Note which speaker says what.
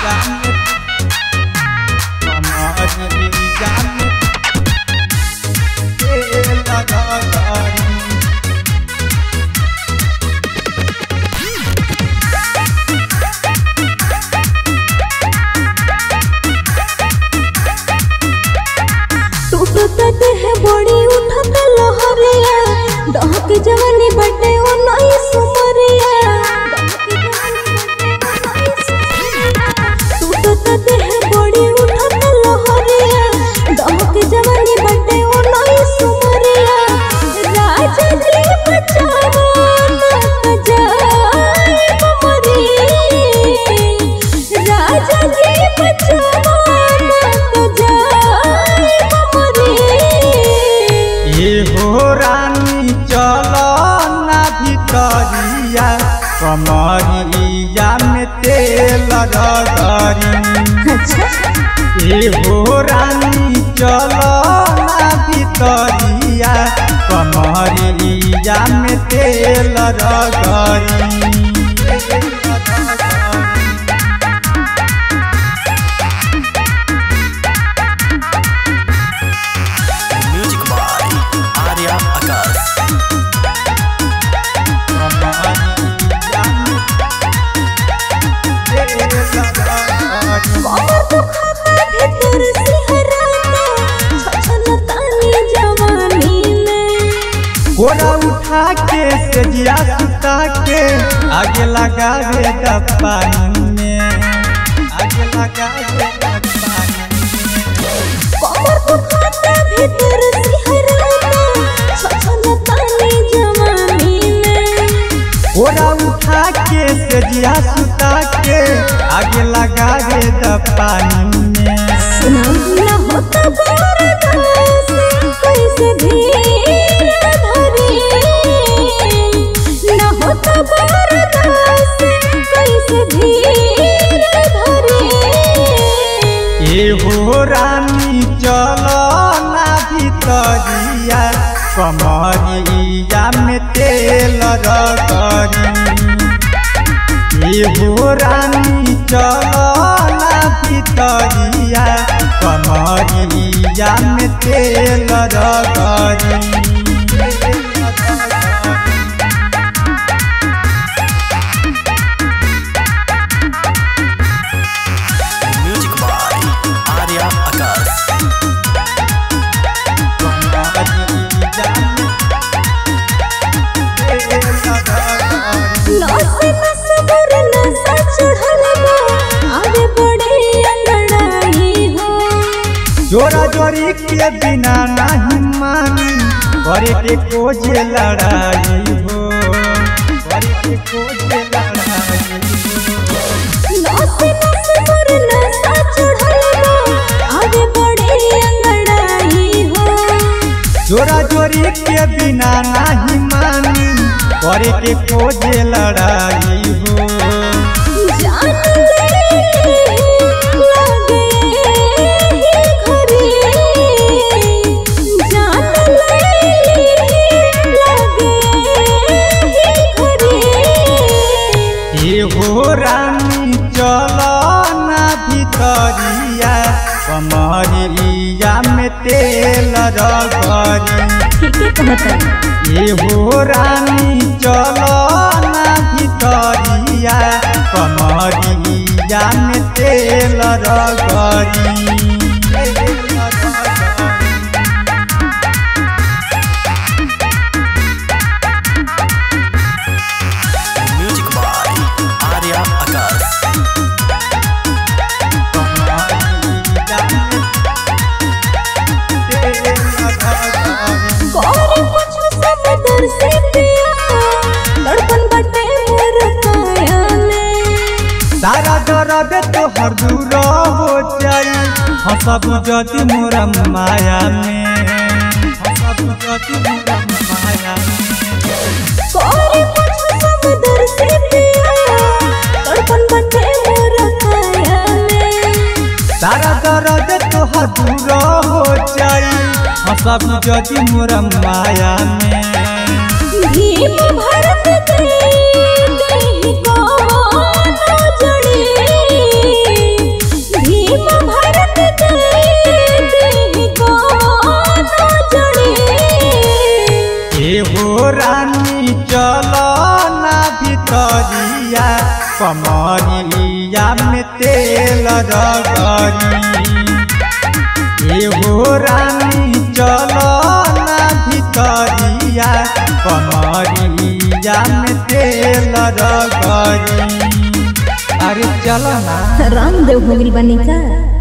Speaker 1: टूटत देह बड़ी उठत लहरिया डहक जवानी बटे ओ नई सुमरिया टूटत देह बड़ी उठत लहरिया डहक जवानी बटे ओ नई सुमरिया राजा जी बचावा ना जाए मरी राजा जी बचावा ना जाए मरी
Speaker 2: ये हो रानी चल ना भितरिया कमरिया में तेल रगरी ये हो रानी चल ना भितरिया कमरिया में तेल रगरी
Speaker 3: म्यूजिक बाय आर्या आकाश
Speaker 1: कमर दुखाता भीतर सिहराता छछलतानी जवानी में
Speaker 2: गोरा उठा के सजिया सुता के आगे लगा दे पानी में आगे लगा दे पानी
Speaker 1: कमर दुखाता भीतर सिहराता छछलतानी जवानी में
Speaker 2: गोरा उठा के सजिया सुता के आगे लगा दे पानी में
Speaker 1: सुना न होता बरदास कैसे धीर धरी न होता बरदास कैसे धीर धरी
Speaker 2: ये हो रानी चल ना भितरिया कमरिया में तेल रगरी ये हो रानी चल ना भितरिया कमरिया में तेल रगरी
Speaker 3: म्यूजिक बाय आर्या आकाश
Speaker 1: नस नस मोर नसा चढ़ल बा आगे बढ़े लड़ाई हो
Speaker 2: जोरा जोरी के बिना नहीं मानी करे के खोजे लड़ाई हो करे के खोजे लड़ाई हो
Speaker 1: नस नस मोर नसा चढ़ल बा आगे बढ़े लड़ाई हो
Speaker 2: जोरा जोरी के बिना नहीं मानी करे के खोजे लड़ाई हो
Speaker 1: जान ले लगे ही घरे जान ले लगे ही घरे
Speaker 2: ये हो रानी चल ना भितरिया कमरिया में तेल रगरी
Speaker 1: ठीक है कहता
Speaker 2: ये हो रानी चल ना भितरिया कमरिया में तेल रगरी
Speaker 3: म्यूजिक बाय आर्या आकाश
Speaker 1: कौरी पूछो समंदर से पिया तड़पन बटे मोर काया में
Speaker 2: सारा दर्द तो हर दूर हो जाई हंसब जति मोरा माया में हंसब जति मोरा माया में
Speaker 1: कौरी पूछो समंदर से पिया तड़पन बटे मोर काया में
Speaker 2: सारा दर्द तो हर दूर हो जाई हंसब जति मोरा माया में
Speaker 1: भीम भरत दे देहि कौनो जड़ी
Speaker 2: कमरिया में तेल रगरी एगो रानी चलो ना भितरिया कमरिया में तेल रगरी अरे चलो ना
Speaker 1: रामदेव हो गइल बानी का